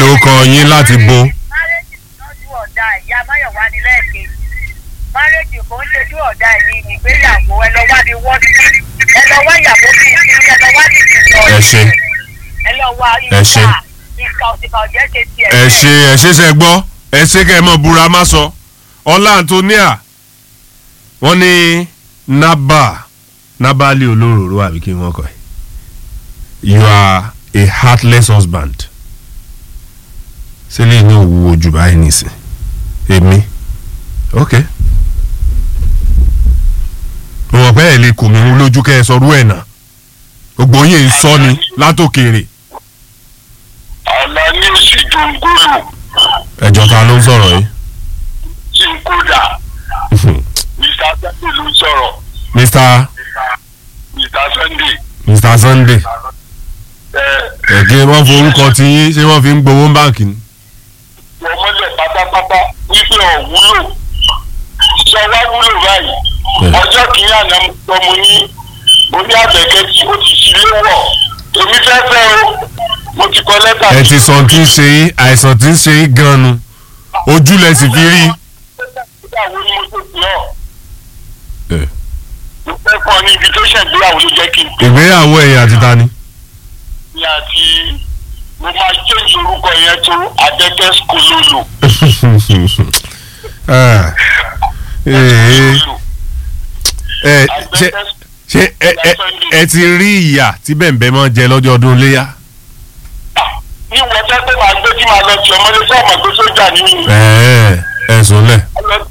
lórúkọ yín láti bo márẹ́jì lọ́jú ọ̀dà ìyá máyọ̀wá ní lẹ́ẹ̀kejì márẹ́jì kò ń ṣojú ọ̀dà ẹ̀yìn ìgbéyàwó ẹ lọ wá ní wọ́n ẹ lọ wá ìyàwó bíi ti ẹ lọ wá nìyí lọ ẹ ṣe ẹ lọ wá Ẹ ṣe. ìka ìka òsìkà ọ̀jẹ́ ṣe tiẹ̀ ẹ ṣe ẹ ṣe ṣe gbọ́ ẹ ṣe kẹ́ ẹ mọ̀ búra má sọ ọlá antonia wọ́n ní naba nabali olóróró àbí kí wọ́n kọ́ ẹ you are a heartless husband sílẹ̀ ní òwúwo jù báyìí nìsín èmi ok mo mọ̀ pé ẹ̀ lè kò mí lójú kẹ́ ẹ sọrú ẹ̀ náà gbogbo yín ń sọ ni látòkèrè àlá ní oṣù jòǹgólù ẹ̀jọ̀ ta ló ń sọ̀rọ̀ yìí. tí ń kódà mr sunday ló ń sọ̀rọ̀ mr mr sunday mr sunday ẹ ẹ̀gẹ́ wọ́n forúkọ tí yín ṣé wọ́n fi ń gbowó báǹkì ni. wọ́n mọ́lẹ̀ pátápátá wípé ọ̀wúlò sọ wá wúlò báyìí Bẹ́ẹ̀. ọjọ́ kìíní àná mo sọ mo ní mo ní àbẹ̀kẹ́ tí ó ti ṣí léwọ̀ èmi fẹ́ fẹ́ o mo ti kọ lẹ́tà ẹ ti sọ tí ń ṣe yín àìsàn tí ń ṣe yín gan-an nu ojú lẹ sì fi rí. ìgbéyàwó ni mo tó fi hàn Ẹ. mo fẹ́ fọ́ ní invitation ìgbéyàwó ló jẹ́ kí n pè ìgbéyàwó ẹ̀yìn àti ta ni. ní àti mo máa change orúkọ yẹn tó adẹ́tẹ́ skololo. Ah. Ee. ẹ ṣe ṣe ẹ ẹ ẹ ti rí ìyà tí bẹ̀m̀bẹ̀ máa jẹ lọ́jọ́ ọdún léyà. ní wọ́n fẹ́ pé màá gbé tí màá lọ sí ọmọdé fún ọmọ tó sójà ní mi. ẹ ẹ sùn lẹ̀.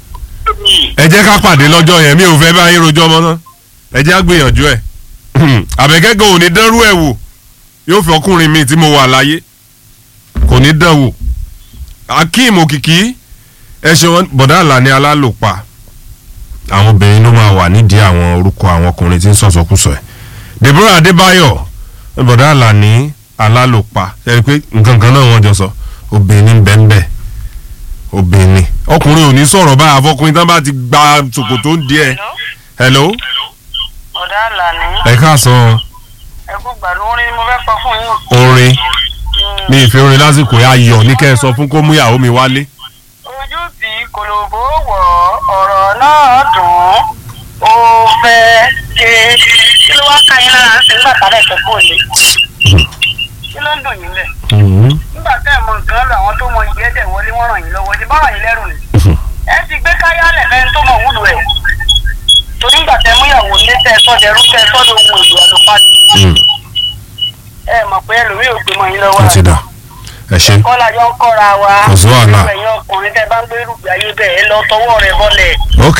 ẹ jẹ́ ká pàdé lọ́jọ́ yẹn mi ò fẹ́ bá yín rojọ́ ọmọ náà ẹ jẹ́ á gbìyànjú ẹ̀ àbẹ̀kẹ́kọ̀ ò ní dánrú ẹ̀ wò yóò fi ọkùnrin mi tí mo wà láyé kò ní dán wò akeem òkìkí ẹ ṣe wọn bọ̀dá àlàní alálòpà àwọn obìnrin ló máa wà nídìí àwọn orúkọ àwọn ọkùnrin tí ń sọ̀sọ̀kùsọ̀ ẹ̀ deborah adébáyọ̀ bọ̀dá àlàní alálòpà ẹ rí i pé nǹkan kan náà wọ́n jọ sọ obìnrin bẹ́ẹ̀ bẹ́ẹ̀ obìnrin ọkùnrin ò ní sọ̀rọ̀ báyà fọkùnrin tán bá ti gba ṣòkòtò ń díẹ̀ hello ọ̀dà àlàní ẹ káàsán ẹkú gbàdúrà orin ni mo fẹ́ sọ fún yín. orin mi ìfẹ́ orin lásìkò yà yọ̀ ní kẹ́ ẹ sọ fún kó mú ìyàwó mi wálé ojú tí kòlòbó wọ̀ ọ̀rọ̀ náà dùn ó fẹ́ ṣe kí ló wá ká yín lára ń sìn nígbà tálẹ̀ tó kò lé kí ló ń dùn yín lẹ̀ nígbà tẹ́ ẹ̀ mọ nǹkan lọ àwọn tó mọ ìyẹ́ tẹ̀ wọlé wọ́n ràn yín lọ́wọ́ ti bá ràn yín lẹ́rù ni ẹ ti gbé káyálẹ̀ fẹ́ni tó mọ̀ wúlò ẹ̀ torí nígbà tẹ́ múyàwó ní tẹ́ sọ́dẹ̀rú tẹ́ sọ́dọ̀ ohun èlò àlùpàtì ẹ mọ̀ pé ẹlòmíì ò gbé mọ́ yín lọ́wọ́ ó ti dà ẹ ṣe kọ́lá jọ ń kọ́ra wa Kò sí wàhálà. ẹ̀yin ọkùnrin tẹ́ bá ń gbé rúgbìn ayé bẹ́ẹ̀ ẹ lọ tọwọ́ rẹ bọ́lẹ̀. ok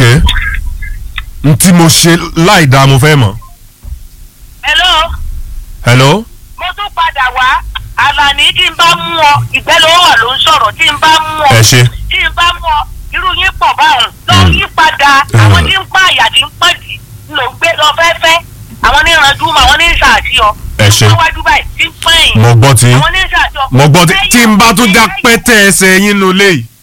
n tí mo ṣe láì dáa mo fẹ́ mọ̀ hello hello mo tún padà wá àlàní tí n bá mú ọ ìgbẹ́ ló wà ló ń sọ̀rọ̀ tí n bá mú ọ ẹ ṣe tí n bá mú ọ irú yín pọ̀ báwọn lọ Mm. yí padà Mm. àwọn tí ń pa àyà tí ń pọ̀ jì ló ń gbé lọ fẹ́fẹ́ àwọn ní ìrànjú mọ àwọn ní ìṣàtì ọ ẹ ṣe wájú báyìí tí ń pẹ́yìn mo gbọ́ tí àwọn ní ìṣàtì ọ mo gbọ́ tí tí n bá tún já Ẹyẹ- pẹ́tẹ́ ẹsẹ̀ yín nulẹ̀ yìí